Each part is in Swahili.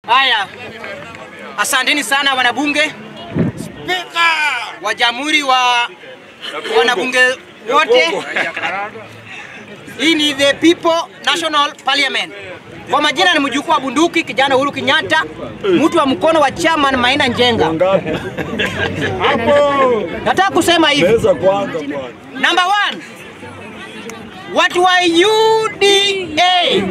Haya, asanteni sana wanabunge wa jamhuri wa wanabunge wote. Hii ni the People National Parliament. Kwa majina ni mjukuu wa bunduki kijana Uhuru Kenyatta, mtu wa mkono wa chairman Maina Njenga. Nataka kusema hivi. Pesa kwanza bwana. Number one, watu wa UDA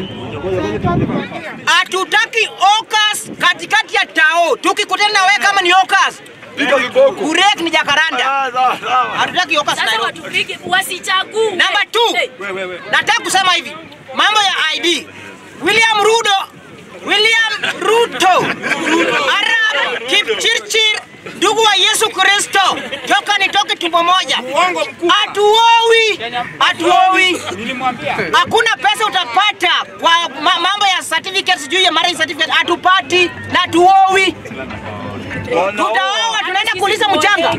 hatutaki okas katikati ya tao. Tukikutana na wewe kama ni okas, Piga kiboko. kurek ni jakaranda. Ah, sawa, sawa. Hatutaki okas Sasa Nairobi. watupige wasichague. Number two, Hey, nataka kusema hivi, mambo ya ID. William Ruto, William Ruto, Arap Kipchirchir, ndugu wa Yesu Kristo, toka nitoke tumbo moja. Hatuowi, hatuowi. Hakuna pesa utapata kwa ma mambo ya certificates juu ya marriage certificate, hatupati na hatuowi. Tutaoa, tunaenda kuuliza mchanga.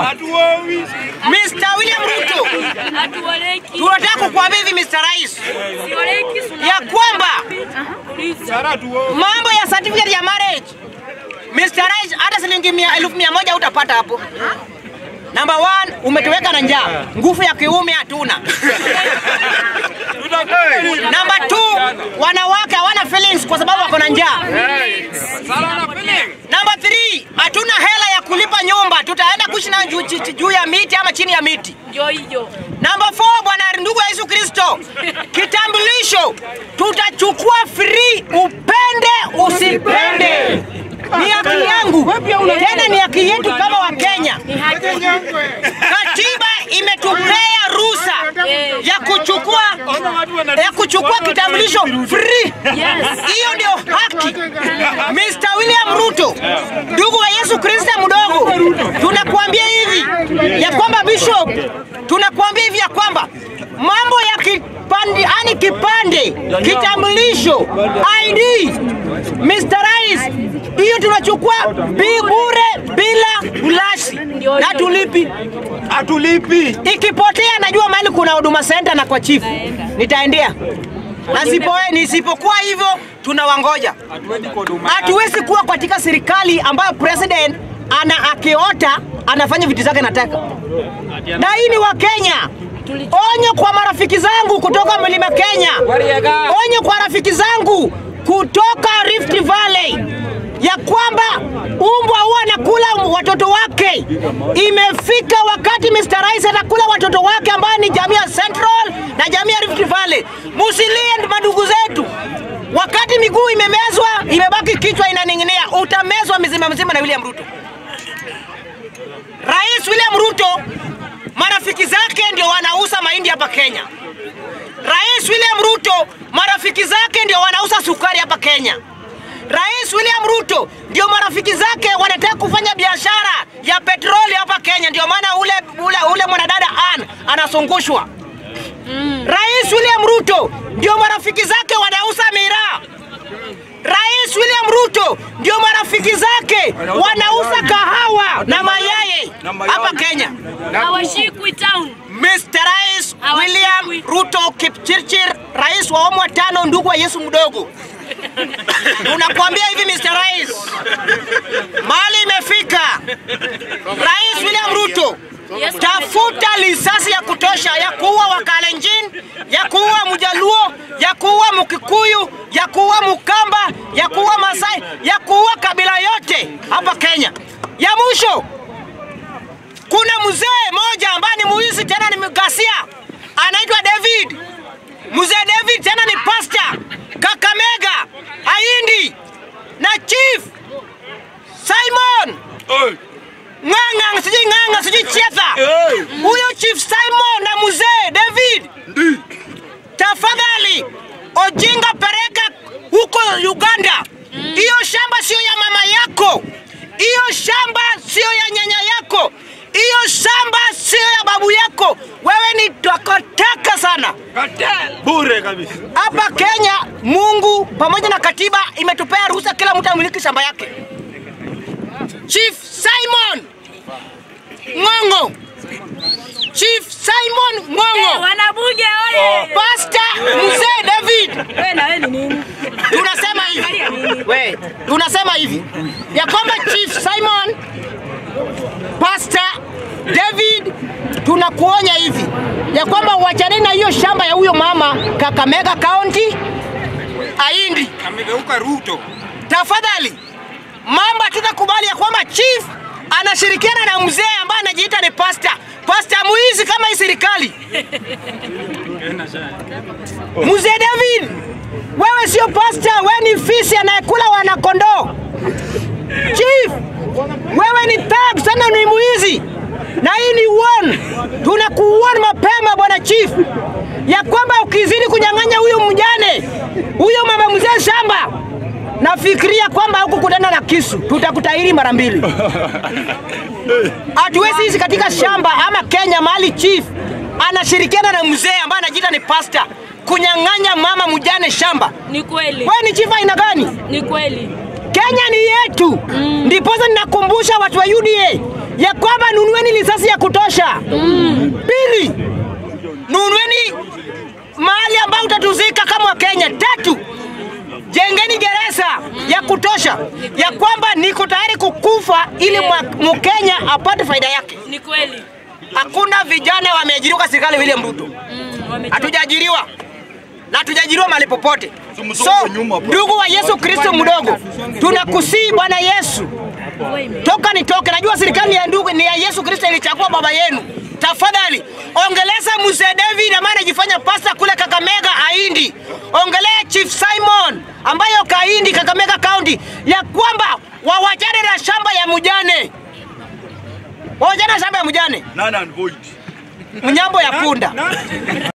Mr. William Ruto, hatuoleki. tunataka kukuambia hivi Mr. Rais, Sioleki, suna- ya kwamba Aha, uliza. mambo ya certificate ya marriage Mr. Rais, hata shilingi mia elfu mia moja utapata hapo. Number one, umetuweka na njaa, nguvu ya kiume hatuna. Number two, wanawake hawana feelings kwa sababu wako na njaa. Number three, hatuna hela ya kulipa nyumba, tutaenda kuishi na juu, juu- juu ya miti ama chini ya miti. Ndio hiyo. Namba 4 bwana ndugu ya Yesu Kristo, kitambulisho tutachukua free, upende usipende. Ni haki yangu, tena ni haki yetu kama Wakenya. Ni haki. Katiba imetupea ruhusa ya kuchukua ya kuchukua kitambulisho free. Yes. Hiyo ndio haki. Mr. William Ruto, ndugu wa Yesu Kristo mdogo, tunakuambia hivi ya kwamba Bishop, tunakuambia hivi ya kwamba mambo ya kipande, ani kipande, kitambulisho, ID, Mr. Rais, hiyo tunachukua bi bure bila ulashi na tulipi. Hatulipi. Ikipotea najua mahali kuna huduma center na kwa chief nitaendea. Nasipo nisipokuwa hivyo tunawangoja. Hatuwezi kuwa katika serikali ambayo president ana akiota anafanya vitu zake nataka. Na hii ni wa Kenya. Onyo kwa marafiki zangu kutoka Mlima Kenya. Onyo kwa rafiki zangu kutoka Rift Valley ya kwamba umbwa huwa anakula watoto wake. Imefika wakati Mr. Rais atakula watoto wake ambao ni jamii ya Central na jamii ya Rift Valley. Musilie madugu zetu. Wakati miguu imemezwa, imebaki kichwa inaning'inia, utamezwa mzima mzima na William Ruto. Rais William Ruto marafiki zake ndio wanauza mahindi hapa Kenya. Rais William Ruto marafiki zake ndio wanauza sukari hapa Kenya. Rais William Ruto ndio marafiki zake wanataka kufanya biashara ya petroli hapa Kenya, ndio maana ule, ule, ule mwanadada Ann anazungushwa. Rais William Ruto ndio marafiki zake wanauza miraa. Rais William Ruto ndio marafiki zake wanauza kahawa na mayai hapa Kenya. Hawashikwi town. Mr. Rais Hawashikwi. William Ruto Kipchirchir, rais wa awamu wa tano, ndugu wa Yesu mdogo, tunakuambia hivi Mr. Rais, mali imefika. Rais William Ruto, Yes, tafuta lisasi ya kutosha ya kuua Wakalenjin, ya kuua Mjaluo, ya kuua Mkikuyu, ya kuua Mkamba, ya kuua Masai, ya kuua kabila yote hapa Kenya. Ya mwisho, kuna mzee moja ambaye ni muizi tena ni mgasia, anaitwa David. Mzee David tena ni pastor Kakamega, Haindi na chief Simon Oi. Ng'ang'a, sijui Ng'ang'a, sijui Chietha. Hey. Huyo chief Simon na mzee David, Ndi. tafadhali Ojinga pereka huko Uganda. Hiyo shamba sio ya mama yako, hiyo shamba sio ya nyanya yako, hiyo shamba sio ya babu yako. Wewe ni takataka sana. Bure kabisa. Hapa Kenya, Mungu pamoja na katiba imetupea ruhusa kila mtu amiliki shamba yake. Chief Simon Ng'ong'o, Chief Simon Eh, Ng'ong'o, Wanabunge ole. Pastor Mzee David, Wewe na wewe ni nini? tunasema hivi we, tunasema hivi ya kwamba Chief Simon, Pastor David, tunakuonya hivi ya kwamba wachane na hiyo shamba ya huyo mama Kakamega County Aindi. Amegeuka Ruto. Tafadhali mamba, tutakubali ya kwamba chief anashirikiana na mzee ambaye anajiita ni pasta pasta muizi kama hii serikali. Mzee David, wewe sio pasta, wewe ni fisi anayekula wanakondoo. Chief, wewe ni thug sana, ni muizi na hii ni warn. Tunakuwarn mapema bwana chief, ya kwamba ukizidi kunyang'anya huyo mjane huyo mama mzee shamba, nafikiria kwamba huku kutana na kisu, tutakutahiri mara mbili. Hatuwezi hizi katika shamba ama Kenya mahali chief anashirikiana na mzee ambaye anajiita ni pasta kunyang'anya mama mjane shamba. Ni kweli. Wewe ni chief aina gani? Ni kweli. Kenya ni yetu. Ndiposa ninakumbusha watu wa UDA ya kwamba nunueni lisasi ya kutosha. Pili, nunueni mahali ambao utatuzika kama Wakenya. Tatu, jengeni gereza ya kutosha ya kwamba niko tayari kukufa ili mwa- Mkenya apate faida yake. Ni kweli. Hakuna vijana wameajiriwa kwa serikali William Ruto, Mm, wamechoka. hatujaajiriwa na hatujaajiriwa mahali popote. Tumsonge So nyuma bro. ndugu wa Yesu Kristo mdogo, tunakusii Bwana Yesu, toka nitoke. Najua serikali ya ndugu ni ya Yesu Kristo ilichagua baba yenu. Tafadhali ongeleza mzee David ambaye anajifanya pasta kule Kakamega Aindi, ongelea Chief Simon ambayo Kaindi Kakamega County, ya kwamba wawachane na shamba ya mjane, wawachane na shamba ya mjane, None and void. mnyambo ya punda.